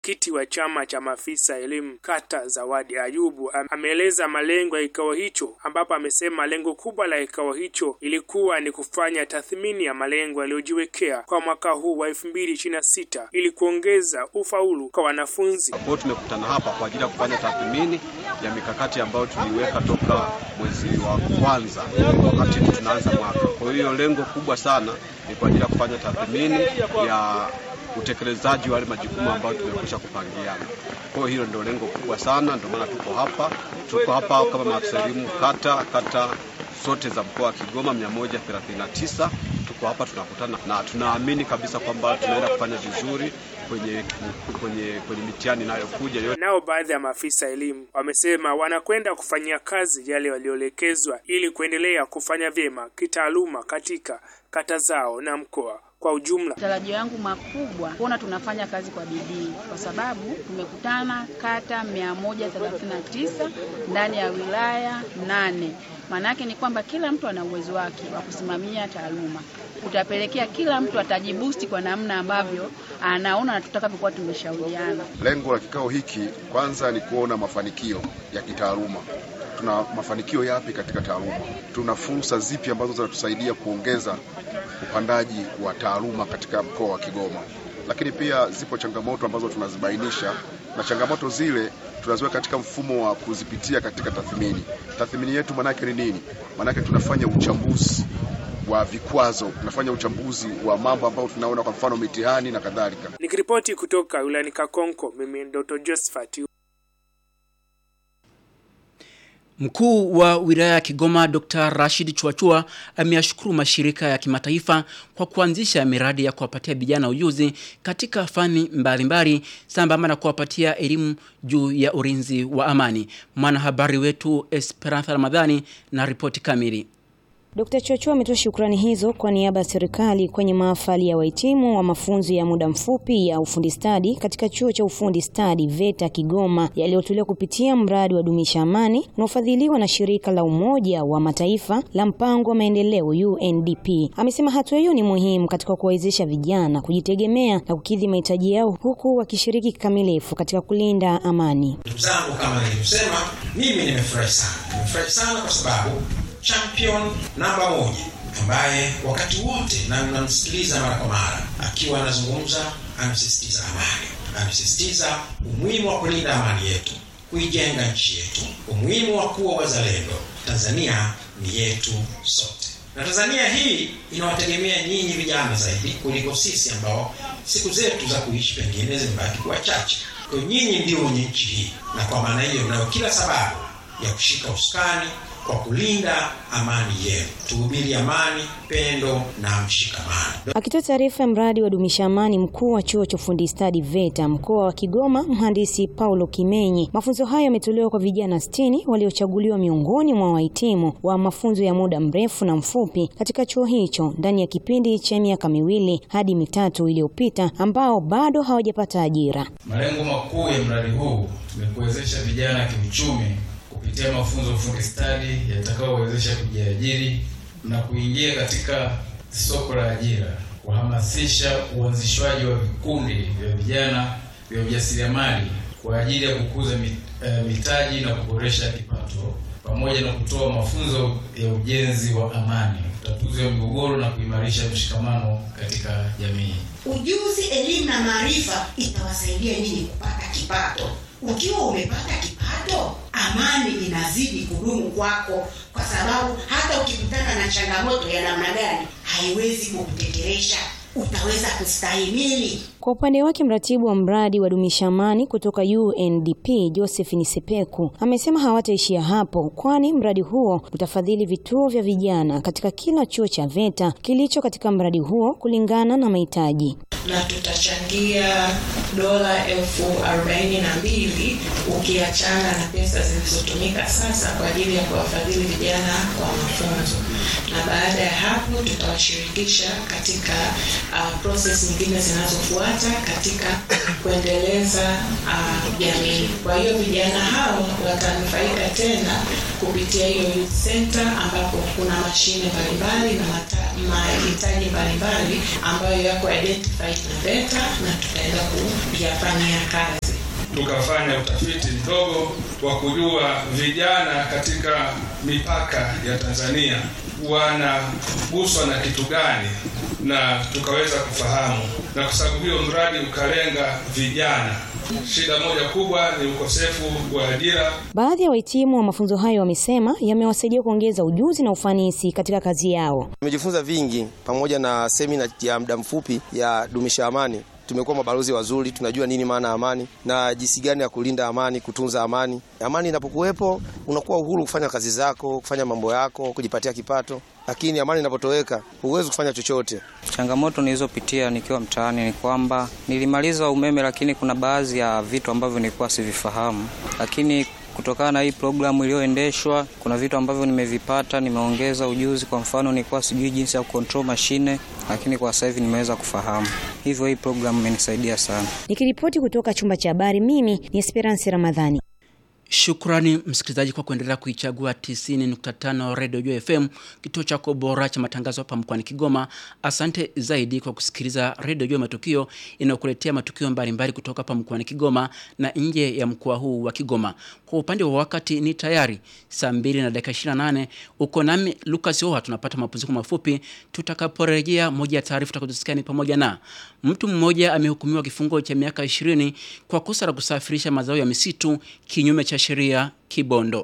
Mwenyekiti wa chama cha maafisa elimu kata Zawadi Ayubu ameeleza malengo ya kikao hicho, ambapo amesema lengo kubwa la kikao hicho ilikuwa ni kufanya tathmini ya malengo yaliyojiwekea kwa mwaka huu wa 2026 ili kuongeza ufaulu kwa wanafunzi. Kwa tumekutana hapa kwa ajili ya kufanya tathmini ya mikakati ambayo tuliweka toka mwezi wa kwanza wakati tunaanza mwaka. Kwa hiyo lengo kubwa sana ni kwa ajili ya kufanya tathmini ya utekelezaji wa yale majukumu ambayo tumekwisha kupangiana. Kwa hiyo hilo ndio lengo kubwa sana, ndio maana tuko hapa. Tuko hapa kama maafisa elimu kata kata zote za mkoa wa Kigoma 139 tuko hapa tunakutana, na tunaamini kabisa kwamba tunaenda kufanya vizuri kwenye kwenye kwenye mitihani inayokuja yote. Nao baadhi ya maafisa elimu wamesema wanakwenda kufanyia kazi yale walioelekezwa ili kuendelea kufanya vyema kitaaluma katika kata zao na mkoa kwa ujumla. Matarajio yangu makubwa kuona tunafanya kazi kwa bidii, kwa sababu tumekutana kata 139 ndani ya wilaya nane. Maana yake ni kwamba kila mtu ana uwezo wake wa kusimamia taaluma. Utapelekea kila mtu atajibusti kwa namna ambavyo anaona na tutakavyokuwa tumeshauriana. Lengo la kikao hiki kwanza ni kuona mafanikio ya kitaaluma tuna mafanikio yapi katika taaluma, tuna fursa zipi ambazo zinatusaidia kuongeza upandaji wa taaluma katika mkoa wa Kigoma. Lakini pia zipo changamoto ambazo tunazibainisha, na changamoto zile tunaziweka katika mfumo wa kuzipitia katika tathmini. Tathmini yetu maanake ni nini? Maanake tunafanya uchambuzi wa vikwazo, tunafanya uchambuzi wa mambo ambayo tunaona, kwa mfano mitihani na kadhalika. Nikiripoti kutoka wilayani Kakonko, mimi Dr. Josephat Mkuu wa wilaya ya Kigoma Dr. Rashid Chuachua ameyashukuru mashirika ya kimataifa kwa kuanzisha miradi ya kuwapatia vijana ujuzi katika fani mbalimbali sambamba na kuwapatia elimu juu ya ulinzi wa amani. Mwanahabari wetu Esperanza Ramadhani na ripoti kamili. Dkt. Chochua ametoa shukrani hizo kwa niaba ya serikali kwenye mahafali ya wahitimu wa mafunzo ya muda mfupi ya ufundi stadi katika chuo cha ufundi stadi VETA Kigoma yaliyotolewa kupitia mradi wa dumisha amani unaofadhiliwa na shirika la Umoja wa Mataifa la mpango wa maendeleo UNDP. Amesema hatua hiyo ni muhimu katika kuwawezesha vijana kujitegemea na kukidhi mahitaji yao huku wakishiriki kikamilifu katika kulinda amani. Ndugu zangu, kama nilivyosema, mimi nimefurahi sana, nimefurahi sana kwa sababu champion namba moja ambaye wakati wote na namsikiliza mara kwa mara akiwa anazungumza, anasisitiza amani, anasisitiza umuhimu wa kulinda amani yetu, kuijenga nchi yetu, umuhimu wa kuwa wazalendo. Tanzania ni yetu sote, na Tanzania hii inawategemea nyinyi vijana zaidi kuliko sisi ambao siku zetu za kuishi pengine zimebaki kuwa chache. Kwa hiyo nyinyi ndio wenye nchi hii, na kwa maana hiyo mnayo kila sababu ya kushika usukani kwa kulinda amani yenu. Tuhubiri amani, pendo na mshikamano. Akitoa taarifa ya mradi wa dumisha amani, mkuu wa chuo cha ufundi stadi VETA mkoa wa Kigoma, mhandisi Paulo Kimenyi, mafunzo hayo yametolewa kwa vijana sitini waliochaguliwa miongoni mwa wahitimu wa mafunzo ya muda mrefu na mfupi katika chuo hicho ndani ya kipindi cha miaka miwili hadi mitatu iliyopita, ambao bado hawajapata ajira. Malengo makuu ya mradi huu ni kuwezesha vijana kiuchumi kupitia mafunzo ya ufundi stadi yatakayowezesha kujiajiri na kuingia katika soko la ajira, kuhamasisha uanzishwaji wa vikundi vya vijana vya ujasiriamali kwa ajili ya kukuza mitaji na kuboresha kipato, pamoja na kutoa mafunzo ya ujenzi wa amani, utatuzi wa migogoro na kuimarisha mshikamano katika jamii. Ujuzi, elimu na maarifa itawasaidia nyinyi kupata kipato. Ukiwa umepata kipato, amani inazidi kudumu kwako, kwa sababu hata ukikutana na changamoto ya namna gani, haiwezi kukuteteresha, utaweza kustahimili. Kwa upande wake mratibu wa mradi wa dumisha amani kutoka UNDP Joseph Nisepeku amesema hawataishia hapo, kwani mradi huo utafadhili vituo vya vijana katika kila chuo cha VETA kilicho katika mradi huo kulingana na mahitaji na tutachangia dola elfu arobaini na mbili ukiachana na pesa zilizotumika sasa kwa ajili ya kuwafadhili vijana kwa mafunzo. na baada ya hapo tutawashirikisha katika uh, process nyingine zinazofuata katika kuendeleza uh, jamii. Kwa hiyo vijana hao watanufaika tena kupitia hiyo youth center ambapo kuna mashine mbalimbali na mata- mahitaji mbalimbali ambayo yako identified na VETA na tutaenda kuyafanyia kazi. tukafanya utafiti mdogo wa kujua vijana katika mipaka ya Tanzania wanaguswa na kitu gani, na tukaweza kufahamu, na kwa sababu hiyo mradi ukalenga vijana. Shida moja kubwa ni ukosefu wa ajira. Baadhi ya wahitimu wa mafunzo hayo wamesema yamewasaidia kuongeza ujuzi na ufanisi katika kazi yao. Nimejifunza vingi pamoja na semina ya muda mfupi ya dumisha amani. Tumekuwa mabalozi wazuri, tunajua nini maana ya amani na jinsi gani ya kulinda amani, kutunza amani. Amani inapokuwepo, unakuwa uhuru kufanya kazi zako, kufanya mambo yako, kujipatia kipato, lakini amani inapotoweka, huwezi kufanya chochote. Changamoto nilizopitia nikiwa mtaani ni kwamba nilimaliza umeme, lakini kuna baadhi ya vitu ambavyo nilikuwa sivifahamu, lakini kutokana na hii programu iliyoendeshwa, kuna vitu ambavyo nimevipata, nimeongeza ujuzi. Kwa mfano, nilikuwa sijui jinsi ya control mashine, lakini kwa sasa hivi nimeweza kufahamu. Hivyo hii programu imenisaidia sana. Nikiripoti kutoka chumba cha habari, mimi ni Esperance Ramadhani. Shukrani msikilizaji kwa kuendelea kuichagua 90.5 Radio Jua FM, kituo chako bora cha matangazo hapa mkoani Kigoma. Asante zaidi kwa kusikiliza Radio Jua Matukio inayokuletea matukio mbalimbali kutoka hapa mkoani Kigoma na nje ya mkoa huu wa Kigoma. Kwa upande wa wakati ni tayari saa 2 na dakika 28. Uko nami Lucas Oha, tunapata mapumziko mafupi. Tutakaporejea, moja ya taarifa tutakazosikia ni pamoja na mtu mmoja amehukumiwa kifungo cha miaka 20 kwa kosa la kusafirisha mazao ya misitu kinyume cha sheria Kibondo.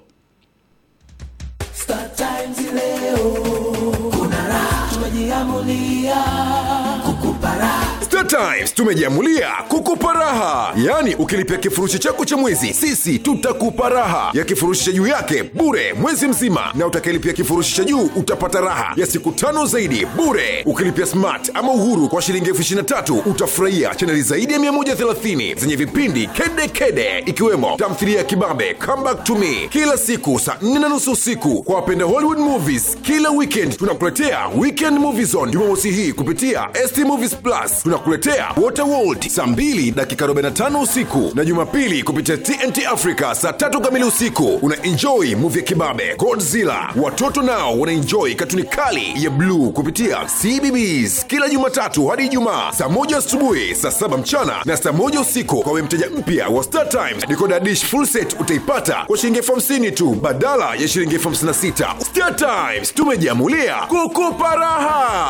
Star Times leo kuna raha, tumejiamulia kukupa raha. Star Times tumejiamulia kukupa raha, yaani ukilipia kifurushi chako cha mwezi, sisi tutakupa raha ya kifurushi cha juu yake bure mwezi mzima, na utakayelipia kifurushi cha juu utapata raha ya siku tano zaidi bure. Ukilipia smart ama uhuru kwa shilingi elfu ishirini na tatu utafurahia chaneli zaidi ya 130 zenye vipindi kede kede, ikiwemo tamthilia ya kibabe Come Back to Me kila siku saa 4 na nusu usiku. Kwa wapenda Hollywood movies, kila weekend tunakuletea Weekend Movie Zone Jumamosi hii kupitia ST Movies Plus. Tunakuletea Waterworld saa 2 dakika 45 usiku na Jumapili kupitia TNT Africa saa tatu kamili usiku. Una enjoy movie ya kibabe Godzilla. Watoto nao wana enjoy katuni kali ya bluu kupitia CBBS kila Jumatatu hadi Ijumaa saa moja asubuhi, saa saba mchana na saa moja usiku. Kwa we mteja mpya wa Star Times, decoder dish full set utaipata kwa shilingi elfu hamsini tu badala ya shilingi elfu hamsini na sita. Star Times tumejiamulia kukupa raha.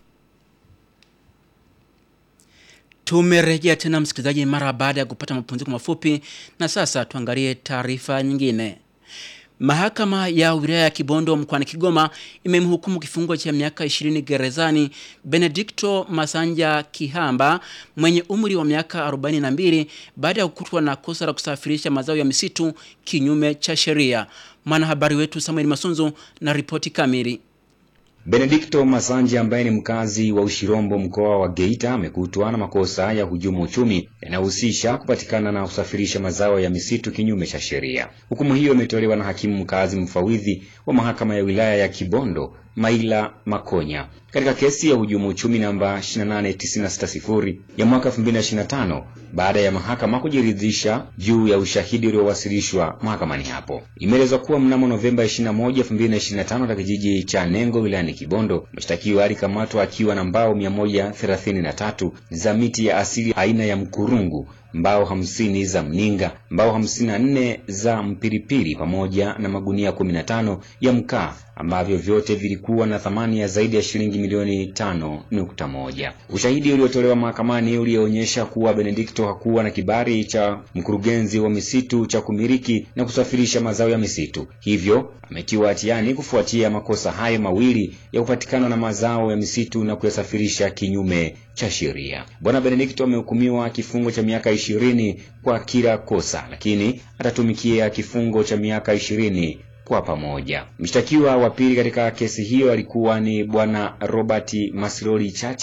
Tumerejea tena msikilizaji, mara baada ya kupata mapumziko mafupi, na sasa tuangalie taarifa nyingine. Mahakama ya wilaya ya Kibondo mkoani Kigoma imemhukumu kifungo cha miaka 20 gerezani Benedicto Masanja Kihamba mwenye umri wa miaka 42 baada ya kukutwa na kosa la kusafirisha mazao ya misitu kinyume cha sheria. Mwanahabari wetu Samuel Masunzu na ripoti kamili. Benedikto Masanja ambaye ni mkazi wa Ushirombo mkoa wa Geita amekutwa na makosa ya hujumu uchumi yanayohusisha kupatikana na kusafirisha mazao ya misitu kinyume cha sheria. Hukumu hiyo imetolewa na hakimu mkazi mfawidhi wa mahakama ya wilaya ya Kibondo Maila Makonya katika kesi ya hujumu uchumi namba 28960 ya mwaka 2025 baada ya mahakama kujiridhisha juu ya ushahidi uliowasilishwa mahakamani hapo. Imeelezwa kuwa mnamo Novemba 21, 2025 katika kijiji cha Nengo wilayani Kibondo, mshtakiwa alikamatwa akiwa na mbao 133 za miti ya asili aina ya mkurungu mbao hamsini za mninga, mbao hamsini na nne za mpiripiri pamoja na magunia 15 ya mkaa ambavyo vyote vilikuwa na thamani ya zaidi ya shilingi milioni tano nukta moja. Ushahidi uliotolewa mahakamani ulionyesha kuwa Benedikto hakuwa na kibali cha mkurugenzi wa misitu cha kumiliki na kusafirisha mazao ya misitu, hivyo ametiwa hatiani kufuatia makosa hayo mawili ya kupatikana na mazao ya misitu na kuyasafirisha kinyume cha sheria. Bwana Benedikto amehukumiwa kifungo cha miaka ishirini kwa kila kosa, lakini atatumikia kifungo cha miaka ishirini kwa pamoja. Mshtakiwa wa pili katika kesi hiyo alikuwa ni bwana Robert Masloli Chacha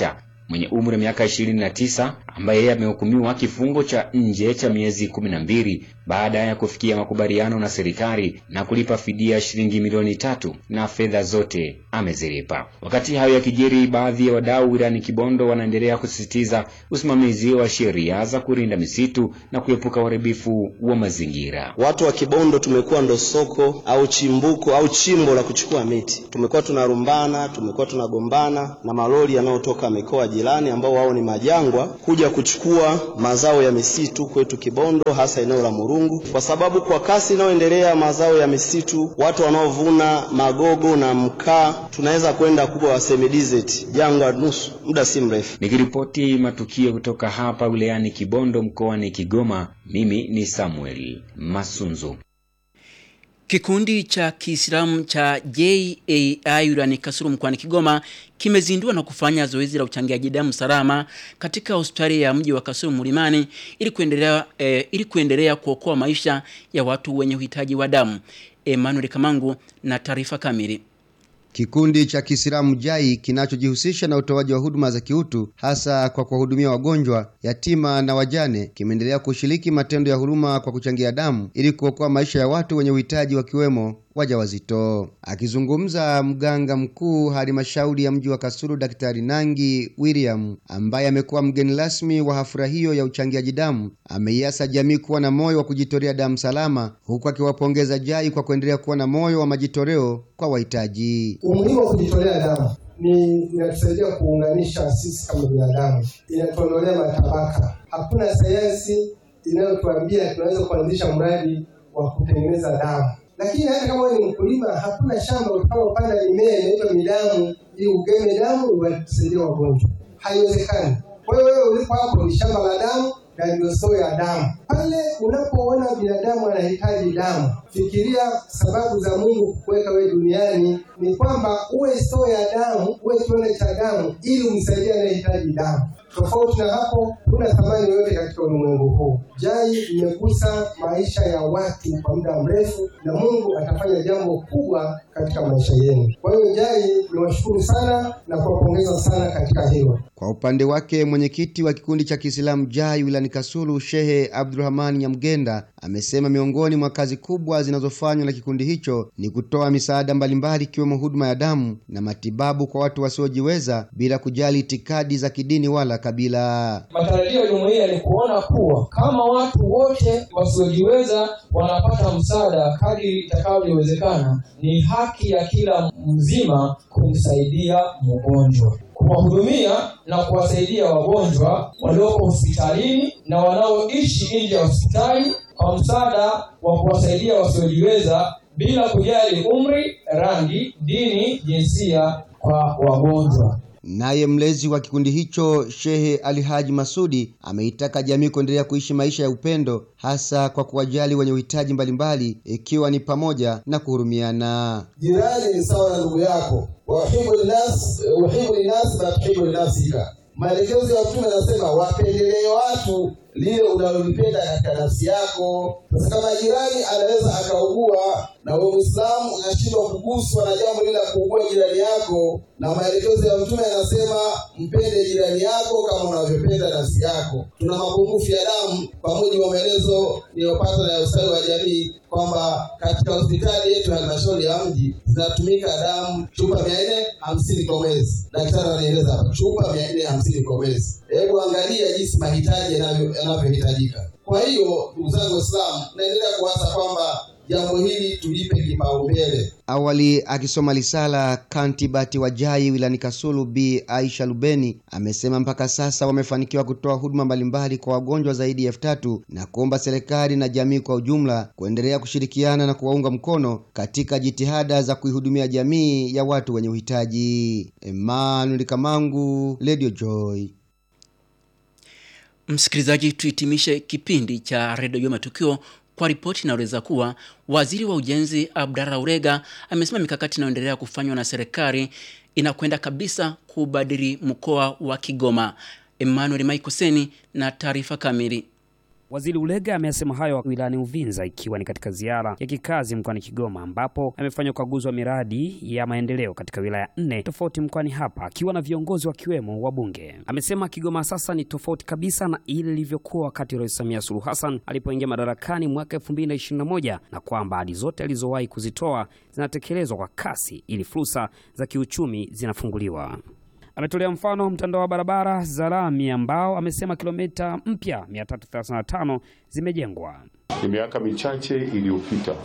mwenye umri wa miaka 29 ambaye yeye amehukumiwa kifungo cha nje cha miezi 12 baada ya kufikia makubaliano na serikali na kulipa fidia shilingi milioni tatu na fedha zote amezilipa. Wakati hayo yakijiri, baadhi ya wadau wilayani Kibondo wanaendelea kusisitiza usimamizi wa sheria za kulinda misitu na kuepuka uharibifu wa mazingira. Watu wa Kibondo tumekuwa ndo soko au chimbuko au chimbo la kuchukua miti. Tumekuwa tunarumbana, tumekuwa tunagombana na malori yanayotoka mikoa jirani ambao wao ni majangwa kuja kuchukua mazao ya misitu kwetu Kibondo, hasa eneo la Murungu, kwa sababu kwa kasi inayoendelea mazao ya misitu, watu wanaovuna magogo na mkaa, tunaweza kwenda kuwa semi desert, jangwa nusu, muda si mrefu. Nikiripoti matukio kutoka hapa wilayani Kibondo mkoani Kigoma, mimi ni Samuel Masunzu. Kikundi cha Kiislamu cha JAI wilayani Kasulu mkoani Kigoma kimezindua na kufanya zoezi la uchangiaji damu salama katika hospitali ya mji wa Kasulu Mlimani ili kuendelea eh, ili kuendelea kuokoa maisha ya watu wenye uhitaji wa damu. Emmanuel Kamangu na taarifa kamili. Kikundi cha Kiislamu JAI kinachojihusisha na utoaji wa huduma za kiutu hasa kwa kuwahudumia wagonjwa, yatima na wajane kimeendelea kushiriki matendo ya huruma kwa kuchangia damu ili kuokoa maisha ya watu wenye uhitaji wakiwemo wajawazito. Akizungumza mganga mkuu halmashauri ya mji wa Kasulu, Daktari Nangi William, ambaye amekuwa mgeni rasmi wa hafla hiyo ya uchangiaji damu, ameiasa jamii kuwa na moyo wa kujitolea damu salama, huku akiwapongeza JAI kwa kuendelea kuwa na moyo wa majitoleo kwa wahitaji. Umuhimu wa kujitolea damu ni inatusaidia kuunganisha sisi kama binadamu, inatuondolea matabaka. Hakuna sayansi inayotuambia tunaweza kuanzisha mradi wa kutengeneza damu lakini hata kama wewe ni mkulima, hakuna shamba utakaopanda mimea inaitwa midamu ili ugeme damu uwasaidie wagonjwa, haiwezekani. Kwa hiyo wewe ulipo hapo ni shamba la damu na ndio soo ya damu. Pale unapoona binadamu anahitaji damu, fikiria sababu za Mungu kukuweka wewe duniani ni kwamba uwe soo ya damu, uwe kione cha damu, ili umsaidie anayehitaji damu. Tofauti na hapo, huna thamani yoyote katika ulimwengu huu. JAI imegusa maisha ya watu kwa muda mrefu, na Mungu atafanya jambo kubwa katika maisha yenu. Kwa hiyo JAI niwashukuru sana na kuwapongeza sana katika hilo. Kwa upande wake mwenyekiti wa kikundi cha Kiislamu JAI wilayani Kasulu, Shehe Abdurrahman Nyamgenda amesema miongoni mwa kazi kubwa zinazofanywa na kikundi hicho ni kutoa misaada mbalimbali ikiwemo huduma ya damu na matibabu kwa watu wasiojiweza bila kujali itikadi za kidini wala kabila. Matarajio ya jumuiya ni kuona kuwa kama watu wote wasiojiweza wanapata msaada kadri itakavyowezekana, ni haki ya kila mzima kumsaidia mgonjwa kuwahudumia na kuwasaidia wagonjwa walioko hospitalini na wanaoishi nje ya hospitali kwa msaada wa kuwasaidia wasiojiweza bila kujali umri, rangi, dini, jinsia kwa wagonjwa. Naye mlezi wa kikundi hicho Shehe Alihaji Masudi ameitaka jamii kuendelea kuishi maisha ya upendo hasa kwa kuwajali wenye uhitaji mbalimbali ikiwa ni pamoja na kuhurumiana. Jirani ni sawa na ndugu yako, wahibu linas uhibu linas na tuhibu linafsika. Maelekezo ya Mtume anasema wapendelee watu lile unalolipenda katika nafsi yako. Sasa kama jirani anaweza akaugua na wewe Muislamu unashindwa kuguswa na jambo lile la kuugua jirani yako, na maelekezo ya Mtume yanasema mpende jirani yako kama unavyopenda nafsi yako. Tuna mapungufu ya damu kwa mujibu wa maelezo niliyopata na ustawi wa jamii kwamba katika hospitali yetu ya halmashauri ya mji zinatumika damu chupa mia nne hamsini kwa mwezi. Daktari anaeleza hapa chupa mia nne hamsini kwa mwezi. Hebu angalia jinsi mahitaji yanavyohitajika. Kwa hiyo ndugu zangu Waislamu, naendelea kuwaza kwamba jambo hili tulipe kipaumbele. Awali akisoma risala kantibati wa JAI wilayani Kasulu Bi Aisha Lubeni amesema mpaka sasa wamefanikiwa kutoa huduma mbalimbali kwa wagonjwa zaidi ya elfu tatu na kuomba serikali na jamii kwa ujumla kuendelea kushirikiana na kuwaunga mkono katika jitihada za kuihudumia jamii ya watu wenye uhitaji. Emmanuel Kamangu, Radio Joy. Msikilizaji, tuhitimishe kipindi cha redio Jua Matukio kwa ripoti inaeleza kuwa waziri wa ujenzi Abdalla Urega amesema mikakati inayoendelea kufanywa na serikali inakwenda kabisa kubadili mkoa wa Kigoma. Emmanuel Maikoseni na taarifa kamili. Waziri Ulega amesema hayo wilayani Uvinza ikiwa ni katika ziara ya kikazi mkoani Kigoma ambapo amefanya ukaguzi wa miradi ya maendeleo katika wilaya nne tofauti mkoani hapa akiwa na viongozi wakiwemo wabunge. Amesema Kigoma sasa ni tofauti kabisa na ile ilivyokuwa wakati Rais Samia Suluhu Hassan alipoingia madarakani mwaka 2021 na kwamba ahadi zote alizowahi kuzitoa zinatekelezwa kwa kasi ili fursa za kiuchumi zinafunguliwa. Ametolea mfano mtandao wa barabara za lami ambao amesema kilomita mpya 335 zimejengwa. Ni miaka michache iliyopita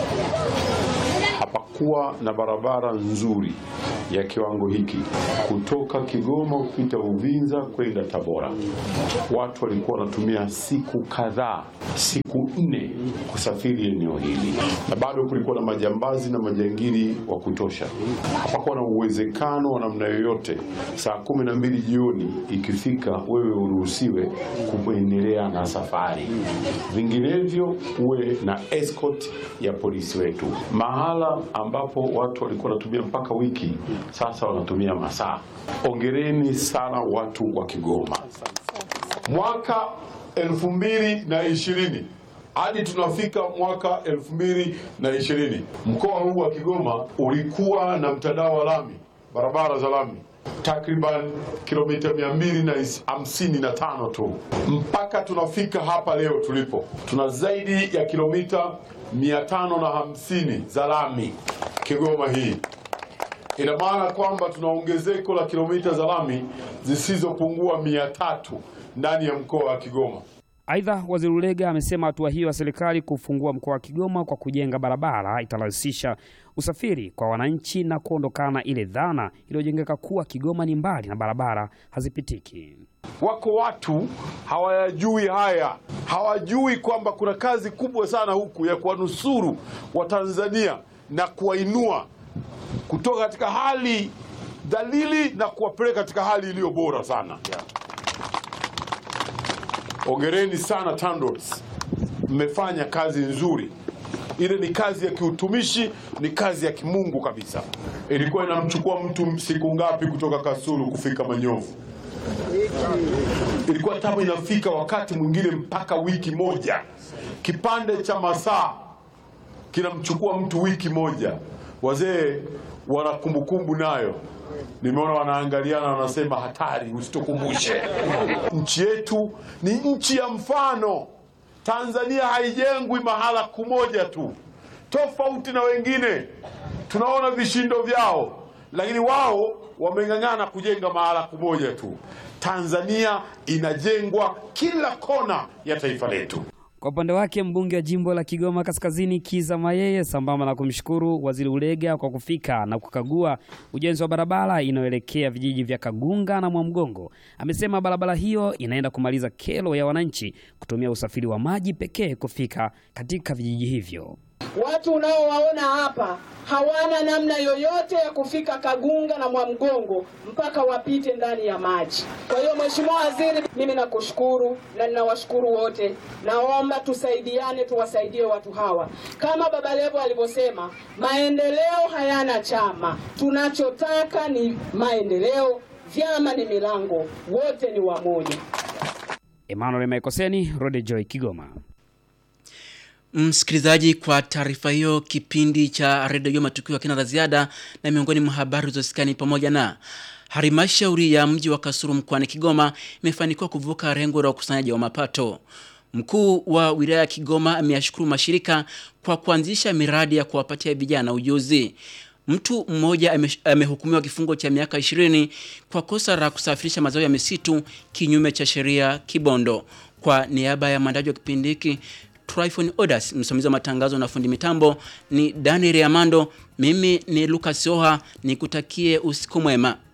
hapakuwa na barabara nzuri ya kiwango hiki kutoka Kigoma kupita Uvinza kwenda Tabora. Watu walikuwa wanatumia siku kadhaa, siku nne kusafiri eneo hili, na bado kulikuwa na majambazi na majangili wa kutosha. Hapakuwa na uwezekano wa namna yoyote saa kumi na mbili jioni ikifika wewe uruhusiwe kuendelea na safari, vinginevyo uwe na escort ya polisi wetu. Mahala ambapo watu walikuwa wanatumia mpaka wiki, sasa wanatumia masaa. Ongereni sana watu wa Kigoma. Mwaka elfu mbili na ishirini hadi tunafika mwaka elfu mbili na ishirini mkoa huu wa Kigoma ulikuwa na mtandao wa lami, barabara za lami takriban kilomita mia mbili na hamsini na tano tu mpaka tunafika hapa leo tulipo, tuna zaidi ya kilomita mia tano na hamsini za lami Kigoma hii. Ina maana kwamba tuna ongezeko la kilomita za lami zisizopungua mia tatu ndani ya mkoa wa Kigoma. Aidha, Waziri Ulega amesema hatua hiyo ya serikali kufungua mkoa wa Kigoma kwa kujenga barabara itarahisisha usafiri kwa wananchi na kuondokana ile dhana iliyojengeka kuwa Kigoma ni mbali na barabara hazipitiki. Wako watu hawayajui haya, hawajui kwamba kuna kazi kubwa sana huku ya kuwanusuru Watanzania na kuwainua kutoka katika hali dhalili na kuwapeleka katika hali iliyo bora sana. Ongereni sana TANROADS, mmefanya kazi nzuri. Ile ni kazi ya kiutumishi, ni kazi ya kimungu kabisa. Ilikuwa inamchukua mtu siku ngapi kutoka Kasulu kufika Manyovu? Ilikuwa tabu inafika wakati mwingine mpaka wiki moja. Kipande cha masaa kinamchukua mtu wiki moja. Wazee wana kumbukumbu nayo, nimeona wanaangaliana, wanasema hatari, usitukumbushe. Nchi yetu ni nchi ya mfano. Tanzania haijengwi mahala kumoja tu, tofauti na wengine. Tunaona vishindo vyao, lakini wao wameng'ang'ana kujenga mahala kumoja tu. Tanzania inajengwa kila kona ya taifa letu. Kwa upande wake mbunge wa jimbo la Kigoma Kaskazini Kiza Mayeye, sambamba na kumshukuru Waziri Ulega kwa kufika na kukagua ujenzi wa barabara inayoelekea vijiji vya Kagunga na Mwamgongo, amesema barabara hiyo inaenda kumaliza kero ya wananchi kutumia usafiri wa maji pekee kufika katika vijiji hivyo. Watu unaowaona hapa hawana namna yoyote ya kufika Kagunga na Mwamgongo mpaka wapite ndani ya maji. Kwa hiyo Mheshimiwa Waziri, mimi nakushukuru na ninawashukuru wote. Naomba tusaidiane, tuwasaidie watu hawa. Kama Baba Levo alivyosema, maendeleo hayana chama. Tunachotaka ni maendeleo, vyama ni milango, wote ni wamoja. Emmanuel Maikoseni, Rode Joy, Kigoma. Msikilizaji, kwa taarifa hiyo, kipindi cha redio matukio kina la ziada, na miongoni mwa habari zilizosikani pamoja na halmashauri ya mji wa Kasulu mkoani Kigoma imefanikiwa kuvuka lengo la ukusanyaji wa mapato. Mkuu wa wilaya ya Kigoma ameyashukuru mashirika kwa kuanzisha miradi ya kuwapatia vijana ujuzi. Mtu mmoja amehukumiwa kifungo cha miaka 20 kwa kosa la kusafirisha mazao ya misitu kinyume cha sheria Kibondo. Kwa niaba ya mwandaji wa kipindi hiki Tryphon Odas, msimamizi wa matangazo na fundi mitambo ni Daniel Amando, mimi ni Lucas Oha, nikutakie usiku mwema.